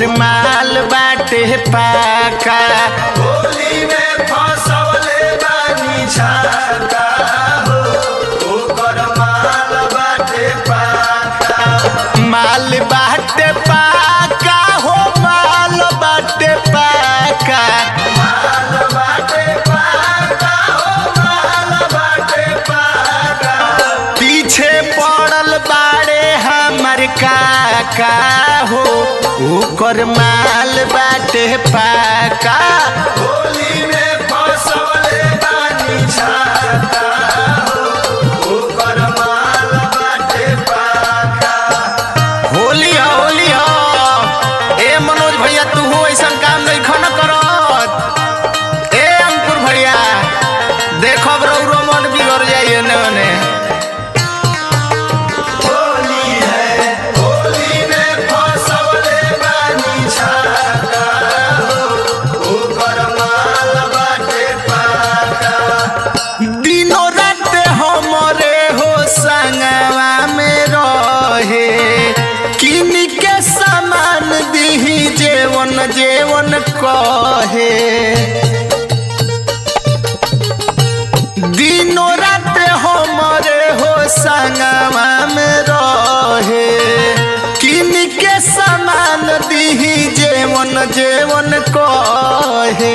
ओकर माल बाटे पाका होली में फसवले बानी छाता हो ओकर माल बाटे पाका माल बाटे पाका हो माल बाटे पाका माल बाटे पाका हो माल बाटे पाका पीछे पड़ल बाड़े हमर काका हो ओकर माल बाटे पाका होली में फसवले बानी छाता हो ओकर माल बाटे पाका होली हो होली हो ए मनोज भैया तू हो ऐसा काम नहीं खन करत ए अंकुर भैया देखो रौरो मन बिगड़ जाइए ने ओने होली है होली में फसवले बानी छाता हो ओकर माल बाटे पाका दिनो रात हमरे हो संगवा में रहे किन के सामान दीही जेवन जेवन कहे दिनो रात हमरे हो संगवा में रहे किन के सामान दीही जेवन जेवन कहे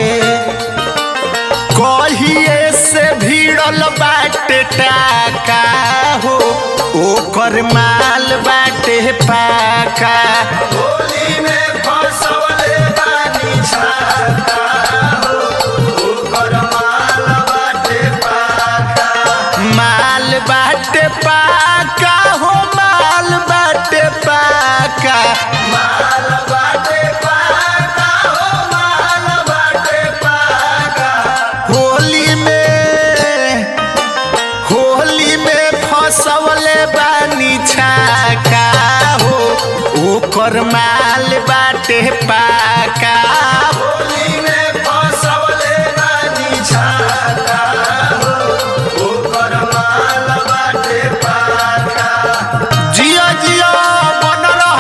कहिए से भिड़ल बाटे टाका हो ओकर माल बाटे पाका होली में फसवले बानी छाता हो ओकर माल बाटे पाका माल बाटे पाका हो माल बाटे पाका माल बाटे पाका हो माल बाटे पाका होली में होली में फसवले बानी छाका हो ओकर माल बाटे पाका होली में फसवले बानी छाता हो ओकर माल बाटे पाका जियो जियो बन रह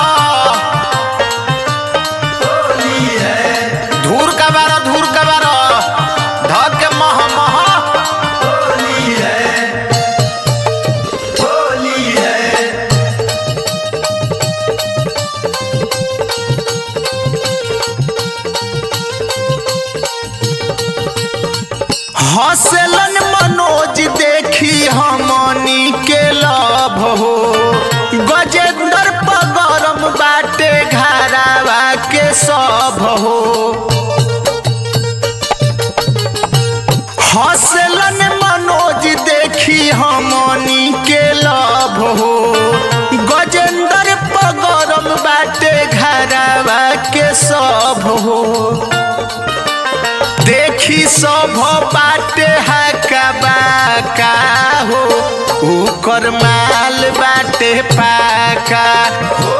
होली है धूर का बार धूर का बार धक के मह मह होली है होली है हसलन मनोज देखी हमनी के लभ हो गजेंद्र पगरम बाटे घरावा के सब हो हसलन मनोज देखी हमनी के लभ हो गजेंद्र पगरम बाटे घरावा के सब हो देखी सब बाटे हका बाका हो ओकर माल बाटे पाका होली